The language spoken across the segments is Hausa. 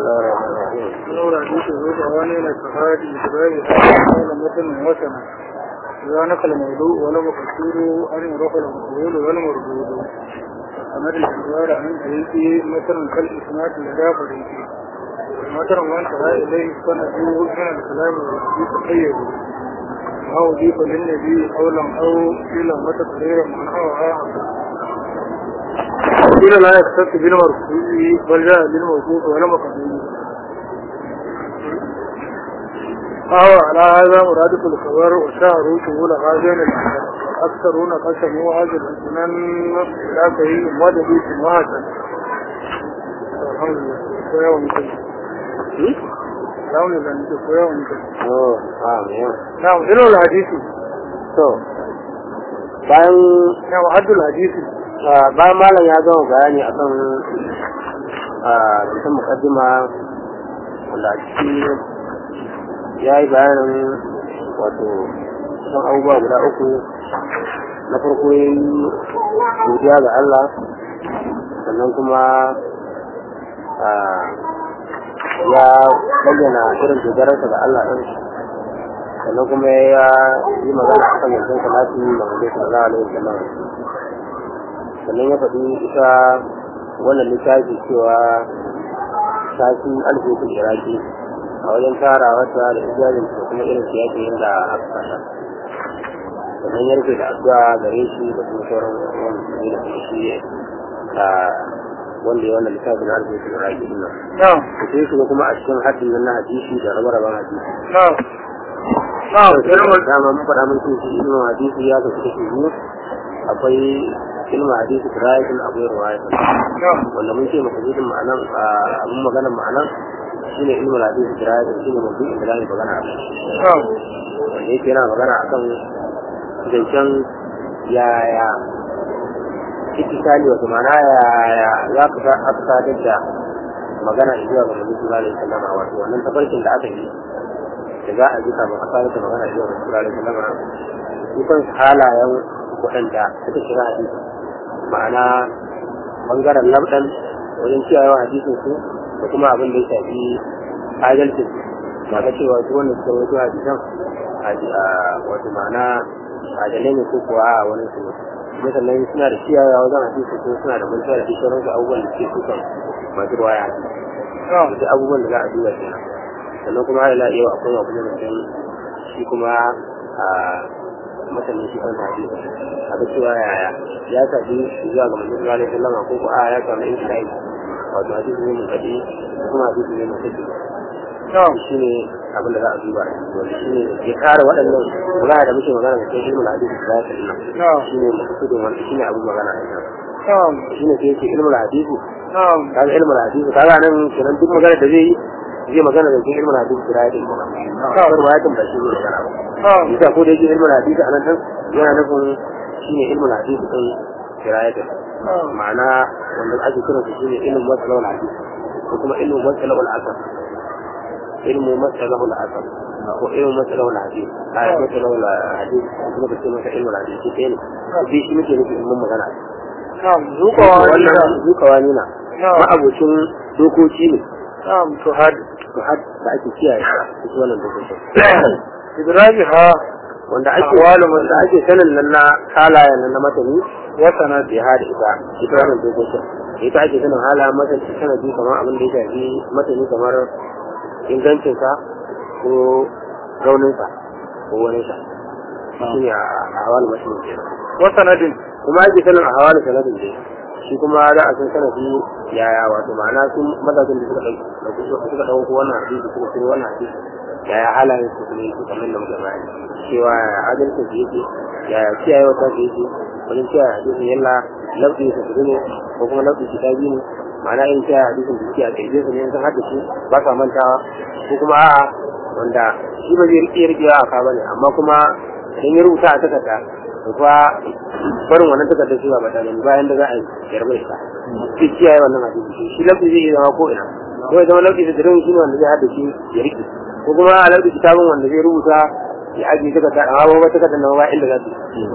الله الرحمن الرحيم لولا حديث الزوج أواني لكفاية إجباري هذا مثل وسنة إذا نقل الموضوع ولم يقصور أن يروح المقبول ولم يردود أمر الإجبار عن حديثه مثل كالإسناد لدى فريقه مثل ما انتهى إليه سنده من الكلام الذي تقيد أو ضيف للنبي قولا أو قيل متقريرا معناها قيل لا يختص بالمرفوع بل جاء بالموقوف ولا مقبول فهو على هذا مرادف الخبر وشعروا شمول هذين أكثرون قسموا هذا الأسنان لا كريم مدد سماعة الحمد لله شوية ومكلم الحمد لله انت شوية ومكلم oh amin نعم إلو الحديث to bayan نعم حد الحديث ah, bayan malam ya gama bayani akan ah, cikin mukaddima wanda a ciki ya yi bayanin wato kusan abubuwa guda uku na farko ya yi godiya ga Allah sannan kuma ah, ya bayyana irin dogararsa ga Allah ɗin sannan kuma ya yi magana a kan yankin salati da wanda su da alaihi wasallam sannan ya faɗi ita wannan littafi cewa tafi alfokul iraki a wajen tara wata da ijazin da kuma irin siyasa yadda aka kasa sannan ya rufe da addu'a gare shi da kuma sauran wani su da kuma shi a wanda ya wannan littafin alfokul iraki din nan نعم sai su kuma a cikin haddin nan na hadisi da rabe-raben hadisi نعم نعم إلو dama mun faɗa mun ce ilmin hadisi ya kasu kashi biyu akwai ilmin hadisi dirayatun akwai riwayatun نعم wanda mun ce makasudin ma'anan abin maganar ma'anan shine ilmin hadisi dirayatun shine mabudin da zamu magana a kai نعم wanda yake yana magana akan zancen yaya ittisali wato ma'ana yaya za ka sa aka sadar da magana zuwa ga Nabi sallallahu alaihi wasallam wato wannan tafarkin da aka yi da za a ji kafin a sadar da magana zuwa ga Nabi sallallahu alaihi wasallam su kan halayen waɗanda suka shiga hadisi ma'ana bangaren labdan wajen kiyayewa hadisin su da kuma abin da ya shafi adalcin ba ga cewa su wanda suka wato hadisan a wato ma'ana adalai ne ko kuwa a wani su kuma sannan suna da kiyayewa wajen hadisi ko suna da mantuwa da duk sauransu abubuwan da suke sukan masu ruwaya نعم duk abubuwan da za a duba kenan sannan kuma har ila yau akwai abu da mutum shi kuma a masanin shi kansa hadisi a ga cewa yaya ya tafi zuwa ga manzon sallallahu alaihi wasallam ko ko a ya samu inshai wato hadisi ne mun kadi ko kuma hadisi ne mun kadi نعم shi ne abin da za a duba wanda shi ne ya kare waɗannan magana da muke magana da cikin ilmin hadisi da ya nan نعم shi ne makasudin wanda shi ne abin magana a kan نعم shi ne sai yake ilmin hadisi نعم kaga ilmin hadisi kaga nan kenan duk magana da zai yi zai magana da cikin ilmin hadisi da ya yi kawai ruwayatin ba shi ne magana ba نعم bisa ko da yake ilmin hadisi a nan din yana nufin shi ne ilmin hadisi din kirayatin نعم ma'ana wanda ake kiransa shi ne ilmin matsalawar hadisi ko kuma ilmin matsalawar asar ilmu matsalawar asar ko ilmin matsalawar hadisi a matsalawar hadisi kuma ka ce masa ilmin hadisi shi ɗaya ne shi shi muke nufi ilmin magana نعم ذوقوا wannan zukawa nuna نعم ma'abocin dokoki ne نعم تهد to har da ake kiyaye su su wannan dokokin إدراجها wanda ake Ahwalu wanda ake sanin nan na halayen nan na matani وسند bai hada ita ita wannan dokokin ita ake sanin halayen matani sanadi kamar abin da ya shafi matani kamar ingancinsa ko rauninsa ko waninsa shi ne a hawalu matani kenan وسند kuma ake sanin a hawalu sanadin dai shi kuma za a san sanadi yaya wato ma'ana sun mazajin da suka ɗauki suka ɗauko wannan hadisi suka ciro wannan hadisi yaya halayen su kuma yake kamar da muka bayani cewa yaya adalcin su yake yaya kiyaye wata su yake wajen kiyaye hadisin yalla lafi su su ne ko kuma lafi su ta biyu ne ma'ana in kiyaye hadisin da suke a ƙirje su ne sun haɗa shi ba sa mantawa ko kuma a'a wanda shi ba zai riƙe riƙewa a ka bane amma kuma idan ya rubuta a takarda to fa barin wannan takardar shi ba ba tare bayan da za a yi yarba ita sai kiyaye wannan hadisi shi lafi zai iya zama ko ina ko ya zama lafi da dirin shi ne wanda zai haɗa shi ya riƙe ko kuma a lafi kitabin wanda zai rubuta ya ajiye takarda amma ba takardar nan ba inda za su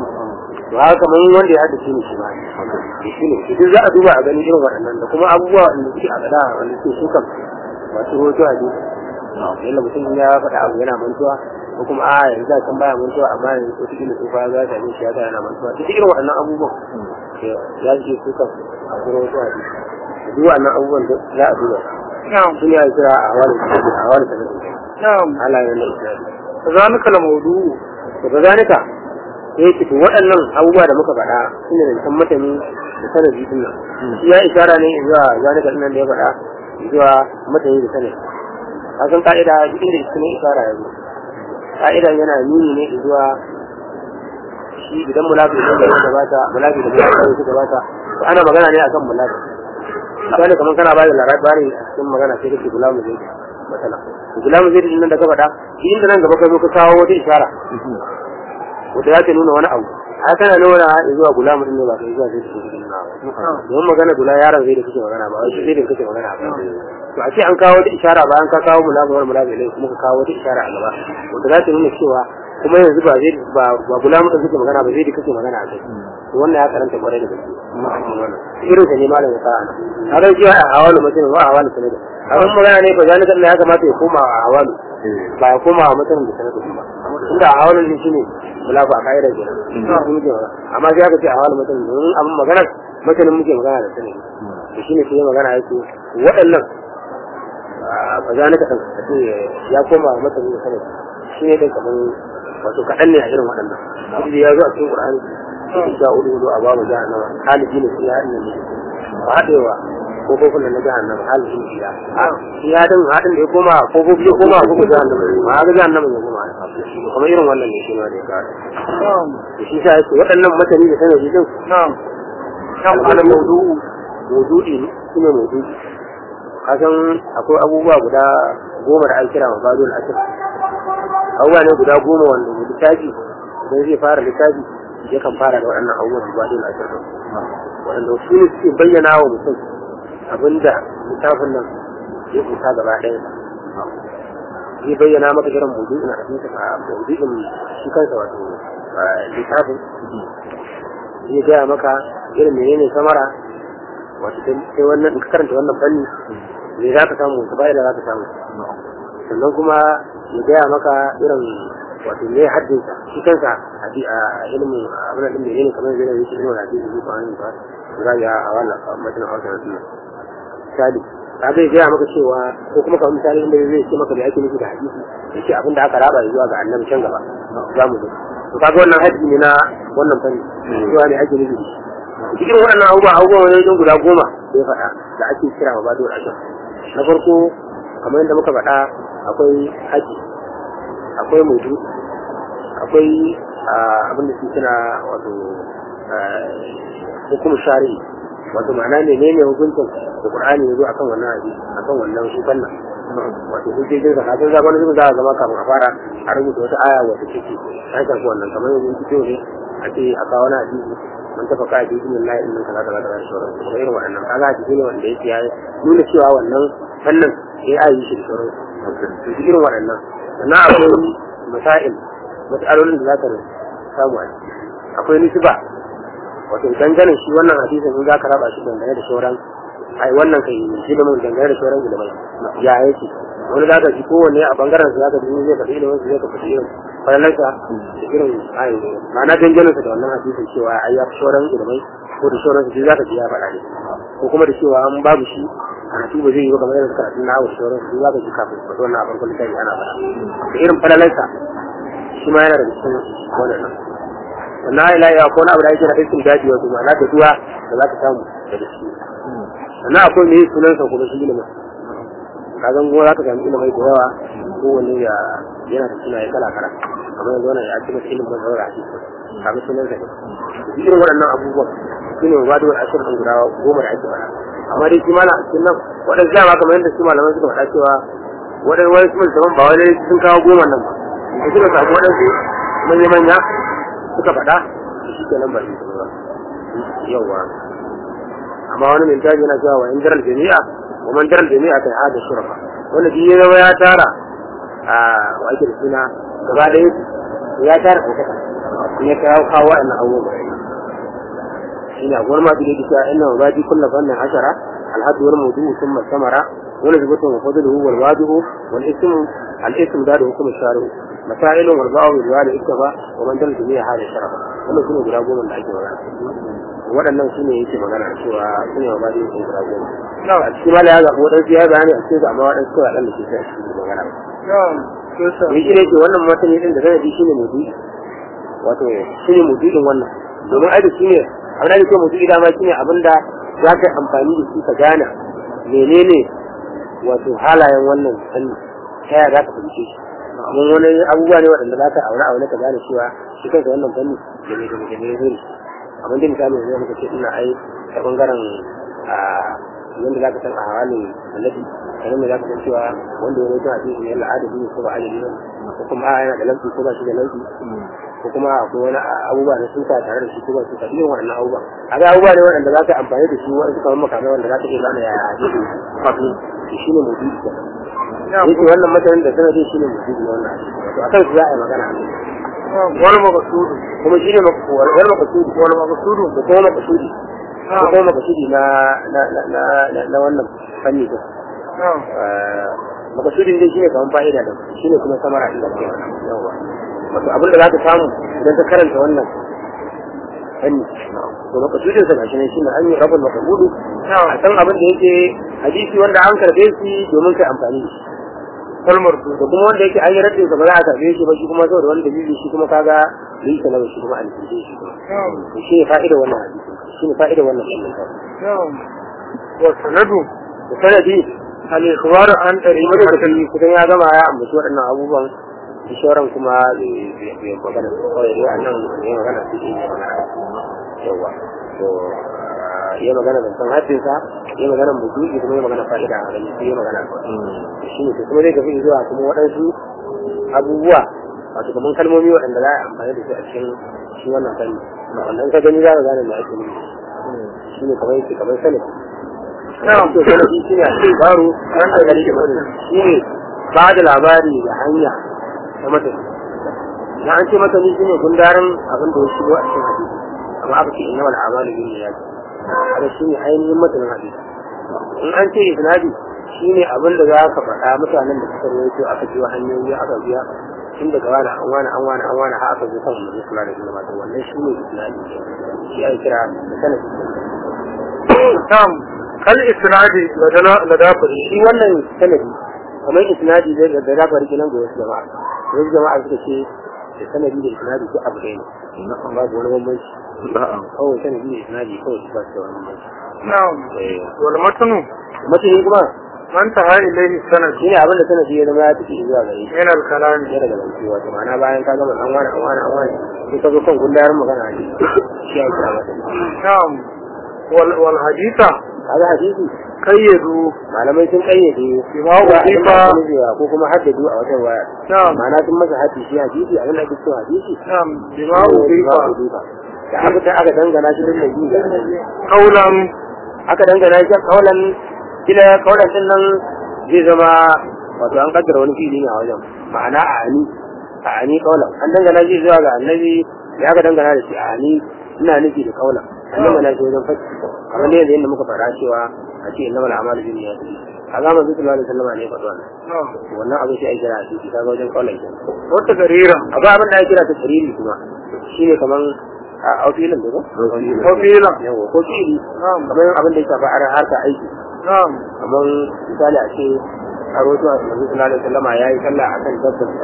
to haka kamar wanda ya haɗa shi ne shi ba shi ne duk za a duba a gani irin waɗannan da kuma abubuwa wanda suke a gada wanda suke su kan masu hoto a duk yadda mutum ya faɗa abu yana mantuwa ko kuma a yanzu a kan baya mantuwa amma yanzu ko cikin tsufa ya za ta yi shi ya ta yana mantuwa duk irin waɗannan abubuwan ya ce su kan a kuma hoto a duk duk waɗannan abubuwan da za a duba na'am sun ya kira a wani a wani sanadin na'am halayen na isnadi zalika al-mawdu'u to ga zalika sai yake to waɗannan abubuwa da muka faɗa shine da san matani da sanadi din nan shi ya isara ne zuwa zalika din nan da ya faɗa zuwa matani da sanadi kasan ka'ida duk inda isne isara ya zo ka'idan yana nuni ne zuwa shi idan mulafi da ya gabata mulafi da ya gabata to ana magana ne akan mulafi misali kamar kana ba da labari a cikin magana sai kake gulamu zai matsala gulamu zai din nan da ka faɗa shi inda nan gaba ka zo ka kawo wata isara wata ya ta nuna wani abu a kana nuna zuwa gulamu din ne ba kai zuwa zai da kake nuna ba don magana gula yaron zai da kake magana ba wai zai da kake magana ba to a ce an kawo wata isara bayan ka kawo mulamu wani mulamu ne kuma ka kawo wata isara a gaba wata za ta nuna cewa kuma yanzu ba zai ba ba gulamu din kake magana ba zai da kake magana a kai to wannan ya karanta kwarai da gaske irin sa ne malam ya sa ana har shi a hawalu mutum ba hawalu sanada abin magana ne ba zalika ya kamata ya koma a hawalu ba ya koma a mutum da sanada ba inda a hawalu ne shine mulaku a kaida kenan amma sai aka ce a hawalu mutum domin abin maganar mutumin muke magana da sanada to shine sai magana yake waɗannan ba zalika kan ce ya koma a mutum da sanada shine dai kaman wato kaɗan ne a irin waɗannan duk ya zo a cikin Qur'ani sha hudu hudu a babu jahannama halibi ne su ya ne ba haɗewa ko kofin da na jahannama halibi ne ya ya din haɗin da ya koma ko kofi ya koma ko jahannama ma ga jahannama ya koma kuma irin wannan ne shi ma da ya kawo na'am da shi sa yake waɗannan mutane da sanadi din na'am al'adar maudu'u maudu'i ne shi ne maudu'i kasan akwai abubuwa guda goma da an kira wa bado al'asir abubuwa ne guda goma wanda littafi idan zai fara littafi yakan fara da waɗannan abubuwan da bado al'asir waɗanda su ne suke bayyana wa mutum abinda littafin nan ya kusa gaba ɗaya zai bayyana maka irin maudu'in a cikin a maudu'in shi kansa wato littafin zai gaya maka irin menene samara wato sai wannan in ka karanta wannan fanni me za ka samu ta fa'ida za ka samu sannan kuma ya gaya maka irin wato me haddinsa shi kansa a ilimin abin da menene kamar zai yi ilimin hadisi ko an yi ba za ya a wannan mutum a wannan sunan misali ka zai gaya maka cewa ko kuma kamar misali inda zai ce maka da ake nufi da hadisi yace abin da aka raba zuwa ga annabi can gaba za mu zo to kaga wannan hadisi ne na wannan fanni cewa ne ake nufi cikin waɗannan abubuwa abubuwa wani wajen guda goma da ya faɗa da ake kira wa bado ashir na farko kamar yadda muka faɗa akwai haji akwai mutu akwai abin da su suna wato hukum shari'i wato ma'ana ne ne ne hukuncin da qur'ani ya zo akan wannan hadisi akan wannan sufan nan wato hujjojin sa kafin zaman zuwa za a zama kafin a fara a rubuta wata aya wata take ta shafi wannan kamar yanzu fito ne a ce a kawo na hadisi mun tafa ka hadisi min lahi innan kaza kaza kaza sauran kuma irin waɗannan kaga hadisi ne wanda yake ya nuna cewa wannan fannin ya yi shi da sauran to irin waɗannan sannan akwai masail mas'alolin da za ka samu a ciki akwai nisba wato dangane shi wannan hadisin in za ka raba shi dangane da sauran ai wannan kai ilimin dangane da sauran ilimai ya yake wani za ka ji kowanne a bangaren su za ka ji zai faɗi ilimin su zai ka faɗi irin falalarsa da irin ai ma'ana danganin sa da wannan hadisin cewa ai ya fi sauran ilimai ko da sauran su za ka ji ya faɗa ne ko kuma da cewa an babu shi karatu ba zai yi ba kamar yadda karatun na hawa sauran su za ka ji kafin su faɗi wannan a farkon littafi ana faɗa da irin falalarsa shi ma yana da cikin wannan sannan ila ya ko na abu da yake na aikin daji wato ma'ana da duwa da za ka samu daga shi sannan akwai me sunan sa kuma shi ilimin ka zan goma za ka samu ilimai da yawa ko wani ya yana da sunaye kala kala kamar yanzu wannan ya ce masa ilimin zaura a cikin kaga sunan sa ne irin waɗannan abubuwan su ne ba da wani ashirin ɗin guda goma da ake faɗa amma dai shi mana a cikin nan waɗansu dama kamar yadda su malaman suka faɗa cewa waɗansu wani su musamman ba wani sun kawo goma nan ba da suka samu waɗansu manya-manya suka faɗa shi ke nan ba shi ba yawwa amma wani mai taji yana cewa wa in daral jami'a wa man daral jami'a kai hada shurafa wanda shi ya zama ya tara a wa ake da suna gaba ɗaya ya tara ɗaukaka in ya kawo kawo wa'annan abubuwa shi ne a gwamnati ma da yake cewa inna wa baji kulla fannin ashara الحد والموضوع ثم الثمرة ونسبته وفضله والواجب والاسم الاسم ذات حكم الشارع مسائل والباء بالوالد اكتفى ومن دل جميع هذا الشرف wannan shine guda goma da ake magana waɗannan su ne yake magana cewa su ne ba da yake guda goma a cikin mala ya zaɓi waɗansu ya bayani a cikin amma waɗansu kawai ɗan da ke sai a cikin magana ni shi ne ke wannan matani ɗin da sanadi shi ne mudu wato shi ne mudu ɗin wannan domin aiki shi ne abin da ke mudu dama shi ne abin da za ka yi amfani da shi ka gane menene wato halayen wannan fanni ta yaya za ka fahimce shi mun wani abubuwa ne waɗanda za ka aure aure ka gane cewa shi kanka wannan fanni da ne da ne da ne zai abin da misali yanzu muka ce ina ai ta bangaren a yanda za ka san a hawalin annabi kamar me za ka san cewa wanda ya rage a cikin yalla adadi ne ko ba adadi ne ko kuma a yana da lanti ko ba shi da lanti ko kuma akwai wani abubuwa na suka tare da shi ko ba suka irin waɗannan abubuwa a ga abubuwa ne waɗanda za ka amfani da shi wani suka mamaka mai wanda za ka iya gane ya hadisi fafi shi ne mutum yake wannan matanin da sanadin shi ne mutum ne wannan to a kan su za a yi magana wani makasudu kuma shi ne wani makasudi wani makasudu da kuma makasudi da kuma makasudi na na wannan fanni din makasudin dai shine kamar fa'ida da shine kuma samara din da ke yawa wato abin da za ka samu idan ka karanta wannan fanni to makasudin sa gashi ne shine an yi rabul makasudu a san abin da yake hadisi wanda an karbe shi domin kai amfani da shi kalmar da kuma wanda yake an yi raddin sa ba za a karbe shi ba shi kuma saboda wani dalili shi kuma kaga yi ta nawa shi kuma an kirje shi kuma shi ne fa'ida wannan hadisi shi ne fa'ida wannan fannin wa sanadu da sanadi al-ikhbar an Rima da tafi kusan ya gama ya ambaci waɗannan abubuwan da shauran kuma bai magana kawai dai annan ya magana su ne magana yawa to ya magana da san haddinsa ya magana mutuki kuma ya magana fa'ida a gani sai ya magana shi ne kuma zai tafi zuwa kuma waɗansu abubuwa wato kamar kalmomi waɗanda za a amfani da su a cikin shi wannan fanni wannan ka gani za ka gane me ake nufi shi ne kamar yake kamar sanin na'am to sanadi shi ne a cikin baro an da gari da shi ne ba da labari da hanya ta mata na an ce mata ni shi ne gundarin abin da ya shigo a cikin hadisi amma aka ce inna wal amalu bin niyyat haka shi ne ainihin matanin hadisi in an ce isnadi shi ne abin da za ka faɗa mutanen da suka rawaito aka biyo hanyoyi aka biya tun daga wani an wani an wani an wani har aka zo kan manzo sallallahu alaihi wasallam wannan shi ne isnadi shi ake kira da sanadi na'am kal isnadi ladana ladafari shi wannan sanadi kamar isnadi zai da da fara kenan ga wasu jama'a wasu jama'a suka ce da sanadi da isnadi duk abu ɗaya ne na an babu wani bambanci kawai sanadi da isnadi kawai su ba su da wani bambanci na'am wal matnu matani kuma man taha ilayhi sanad shi ne abin da sanadi ya zama ya tafi zuwa gare shi min al kalam ya daga zance wato ma'ana bayan ka gama an wani an wani an wani sai ka zo kan gundarin magana ne shi ya kira mata na'am wal wal haditha kaga hadisi kayyadu malamai sun kayyade Bima cewa udifa- abin da ake nufi ko kuma haddadu a wata waya na'am ma'ana sun masa hadisi hadisi abin da ake cewa hadisi na'am bima udifa da aka ta aka dangana shi da nabi qawlan aka dangana shi kaulan kila kaulan din nan zai zama wato an kaddara wani fili ne a wajen ma'ana a ani a ani kaulan an dangana shi zuwa ga annabi ya aka dangana da shi a ani ina nufi da kaulan an dangana shi wajen fati kamar ne yadda muka faɗa cewa a ce inna mal a'malu bin niyyati a zaman zuwa sallallahu alaihi wasallam ne ya faɗi wannan na'am wannan abin sai a kira a cikin kaga wajen kaulan kenan wata garira akwai abin da ya kira ta shiriri kuma shine kaman a aufilin da ba qawlan yawa ko fili na'am kamar abin da ya shafi ara harka aiki na'am kamar misali a ce a rotu a manzo sallallahu alaihi wasallam yayi sallah akan dabbar sa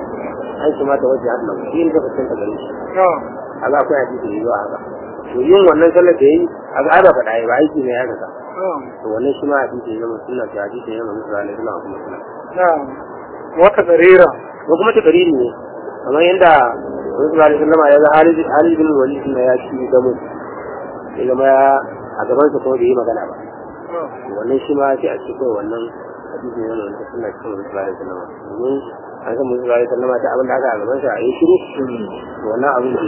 an shi mata wajen Allah shi ne da ta gare shi na'am kaga akwai hadisi da yawa haka to yin wannan sallar da yayi kaga ai ba faɗa yayi ba aiki ne ya haka na'am to wannan shi ma hadisi ne mun sunna ta hadisi ne manzo sallallahu alaihi wasallam kuma sunna na'am wata garira ko kuma ta kariri ne kamar yadda Rasul sallallahu alaihi wasallam ya ga Halid Halid bin Walid ne ya ci da mu ya zama ya a gaban sa kuma bai yi magana ba na'am wannan shi ma sai a ce kawai wannan hadisi ne wannan sunna cikin Rasul sallallahu alaihi wasallam domin an san Rasul sallallahu alaihi wasallam ta abin da aka a gaban sa a yi shiru to wannan abin da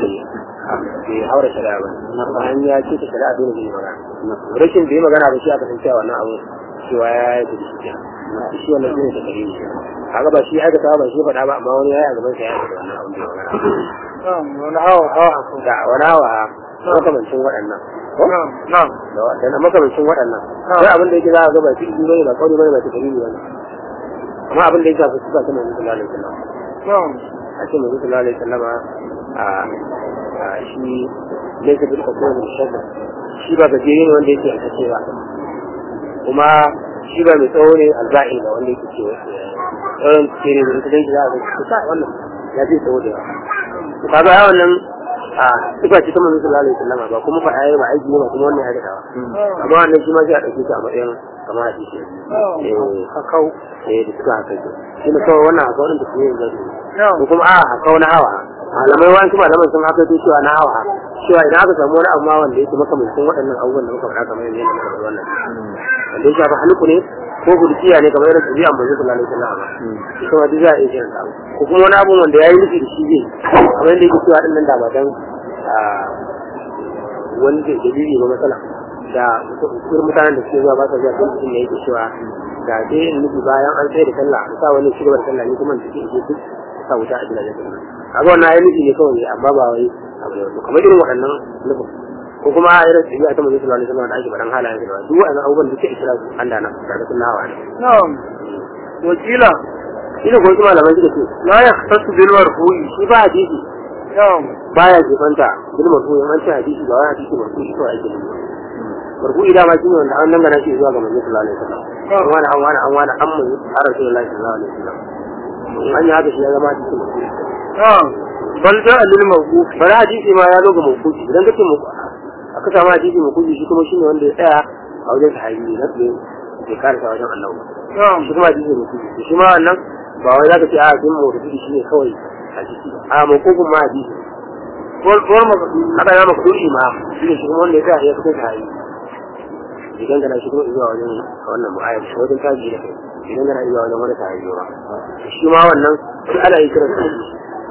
bai haura shari'a ba amma an ya ce ta shari'a dole bai yi magana rashin bai yi magana ba shi aka san cewa wannan abin cewa ya yi da shi kenan shi wannan shi ne da kare shi kaga ba shi aikata ba shi faɗa ba amma wani ya yi a gaban sa ya yi da wannan abin da ya magana na'am wani hawa ba da wani hawa makamancin waɗannan na'am na'am da na makamancin waɗannan Ah. sai abin da yake za a ga ba fi'ili bane ba kauli bane ba takriri bane amma abin da ya shafi sifa ta manzo sallallahu alaihi wasallam na'am a ce manzo sallallahu alaihi wasallam a a shi laysa bil qasr bil shadda shi ba gajere ne wanda yake aka cewa kuma shi ba mai tsawo ne alba'i ba wanda yake cewa tsawon tsere da ita dangi za a ga kusa wannan ya fi tsawo da yawa to kaga ai wannan a sifa ce ta manzo sallallahu alaihi wasallam ba kuma fa ai ba aiki ne ba kuma wannan ya daɗa amma wannan shi ma sai a ɗauke shi a matsayin kamar hadisi eh hakau eh da suka haka ke shi ne kawai wannan haka wannan da su yi yanzu na'am ko kuma a haka na hawa malamai wani kuma malaman sun haka cewa na hawa cewa idan aka samu wani abu ma wanda yake makamancin waɗannan abubuwan da muka faɗa kamar yanzu yana muka faɗi wannan wanda ya shafi halittu ne ko gurkiya ne kamar irin tabi'a mai zuwa lalai sallah ba ita ma duk za a iya kiran sa ko kuma wani abu wanda ya yi nufi da shi zai kamar yadda yake cewa ɗin nan da ba dan wani da dalili ba matsala da irin mutanen da suke zuwa ba sa zuwa kan mutum da yake cewa da dai in nufi bayan an tsaye da sallah a sa wani shugabar sallah ne kuma da ke ije duk sa wuta a gidajen sallah kaga wannan ayi nufi ne kawai amma ba wai abu ne wato kamar irin waɗannan nufin ko kuma a irin tafiya ta manzo sallallahu alaihi wasallam da ake faɗan halayen sa duk waɗannan abubuwan da ke isra su an dana da ga sunna wa ne na'am wakila shi ne ko kuma malaman suka ce la yahtasu bil marfu'i shi ba hadisi na'am baya jefanta bil marfu'i an ce hadisi ba wai hadisi marfu'i ko ake nufi marfu'i dama shi ne wanda an dangana shi zuwa ga manzo sallallahu alaihi wasallam an wani an wani an wani an mu har rasulullahi sallallahu alaihi wasallam in an yi haka shi ya zama hadisi marfu'i na'am bal ja'a lil mawquf bari hadisi ma ya zo ga mawqufi idan kace mu aka samu hadisi mawqufi shi kuma shine wanda ya tsaya a wajen sahabi na tsaye ya karasa wajen annabi na'am shi kuma hadisi mawqufi shi ma wannan ba wai zaka ce a din mawqufi shine kawai hadisi ba a mawqufin ma hadisi wal wal maqdud haka ya maqduri ma shine shi kuma wanda ya tsaya ya fito sahabi idan kana shi kuma zuwa wajen wannan mu'ayyar shi wajen taji da kai idan kana zuwa wajen wani sahabi ba shi ma wannan shi ana yi kiran hadisi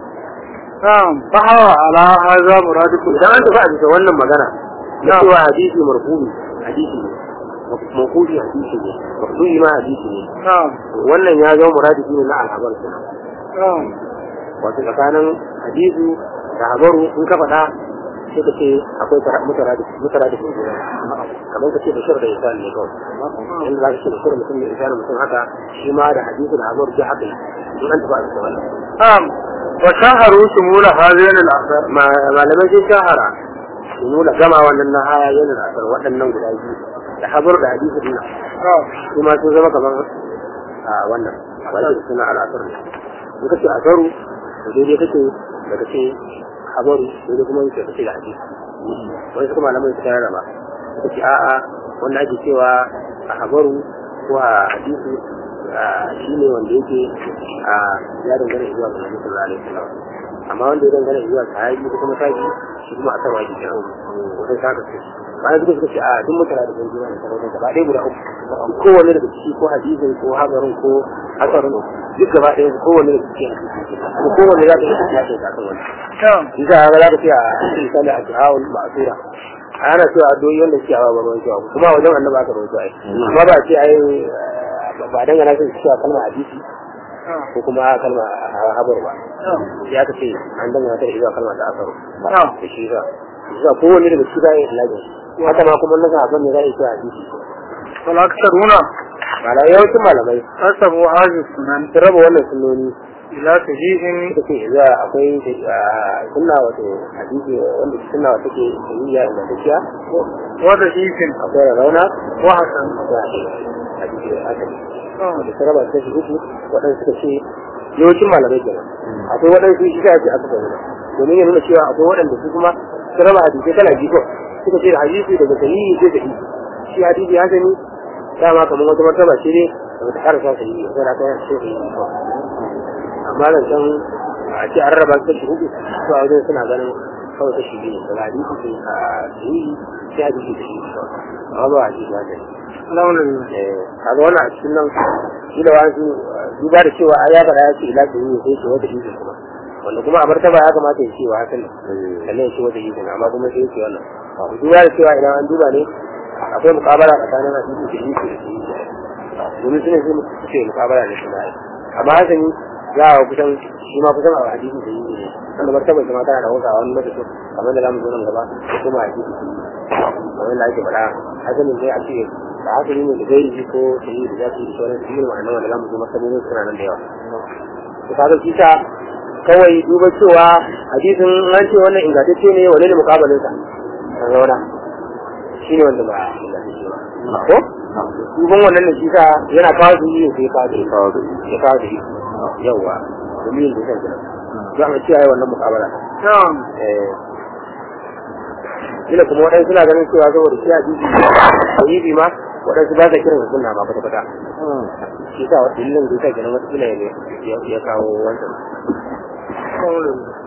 na'am fa hawa ala hadha muradikum idan an tafi a bisa wannan magana na cewa hadisi marfu'i hadisi ne mawqufi hadisi ne maqdu'i ma hadisi ne na'am wannan ya zama muradifi ne na alhabar kenan na'am wato tsakanin hadisi da habaru in ka faɗa sai ka ce akwai mutaradif mutaradif ne kamar ka ce da shir da isan ne kawai in za ka ce da shir mutum da isan mutum haka shi ma da hadisi da habaru duk haka ne in an tafi a bisa wannan na'am wa shaharu shumula hadhihi al akhbar malamai sun shahara su nuna gama wannan na haya yana da asar waɗannan guda biyu da habar da hadisi din nan na'am su ma sun zama kamar a wannan wanda suna al'asar ne in kace asaru to daidai kake da kace habaru daidai kuma yake kace da hadisi wani kuma malamai suka rarraba suka ce a'a wanda ake cewa a habaru ko a hadisi shi ne wanda yake a ya dangana zuwa ga Nabi sallallahu alaihi wasallam amma wanda ya dangana zuwa sahabi ko kuma tabi shi kuma a sarwa jikin sai ka kace bayan suka suka ce a duk mutane da sun jira da sarauta gaba ɗaya guda uku kowanne daga ciki ko hadisin ko habarin ko hasarin duk gaba ɗaya kowanne daga ciki kuma kowanne za ka yi tafiya da kan wani na'am shi za ka za ka ce a misali a jihawun ma'asura ana cewa addu'o'i wanda suke hawa ba ruwan cewa kuma wajen annaba aka rawaito ai amma ba ce ai ba dangana sun cewa kalmar hadisi ko kuma kalma habar ba ya ka ce an dangana ta zuwa kalma da asaru na'am da shi za za kowanne daga ciki za a yi ilajin haka ma kuma na sahabban ne za a yi cewa hadisi wal aktharuna malamai yawancin malamai qasamu hadhihi sunan sun raba wannan sunnoni ila sahihin suka ce za akwai sunna wato hadisi wanda sunna wata ke sahiya ingantacciya wa dahihin akwai rauna wa hasan akwai hadisi hadisi da sun raba ta shi uku waɗansu suka ce yawancin malamai kenan akwai waɗansu shi ka ce aka sanya domin ya nuna cewa akwai waɗanda su kuma sun raba hadisai kala biyu kawai suka ce hadisi daga sahihi sai sahihi shi hadisi hasani dama kamar wata martaba ce ne da bata karasa sahihi sai da ta yi sahihi amma nan can a ce an raba kashi hudu su a wajen suna ganin kawai kashi biyu daga hadisi sai a sahihi sai hadisi sahihi amma ba hadisi hasani alhamdulillah kaga wannan a cikin nan shi da wasu duba da cewa ya faɗa ya ce ila ta yi sai ce wata izin kuma wanda kuma a martaba ya kamata ya ce wa hakan ne sannan ya ce wata izin amma kuma sai ya ce wannan duba da cewa idan an duba ne akwai mukabala tsakanin hadisi da yi da yi domin suna sai suke mukabala ne suna yi amma hasani za a kusan shi ma kusan a hadisi da yi ne wanda martabar shi ma tana da hausa wani lokacin kamar da zamu zo nan gaba da kuma hadisi kamar da ake faɗa hasalin dai a ce da hasali ne da gairi ko da yi da zafi da sauran su yi ma'anar wanda zamu zo martabobin suna nan da yawa to kaga shi ta kawai duba cewa hadisin an ce wannan ingantacce ne wane ne mukabalin sa kan zauna shi ne wanda ba ingantacce ba ko duban wannan ne shi sa yana kawo su yi sai kawo da kawo da ya kawo da yawa domin da shan gina za mu kiyaye wannan mukabala na'am eh ina kuma waɗansu suna ganin cewa saboda shi hadisi sahihi ma waɗansu ba sa kiran sunna ma kwata kwata shi sa wa dalilin da yasa kenan wata kila ya ya kawo wancan kawai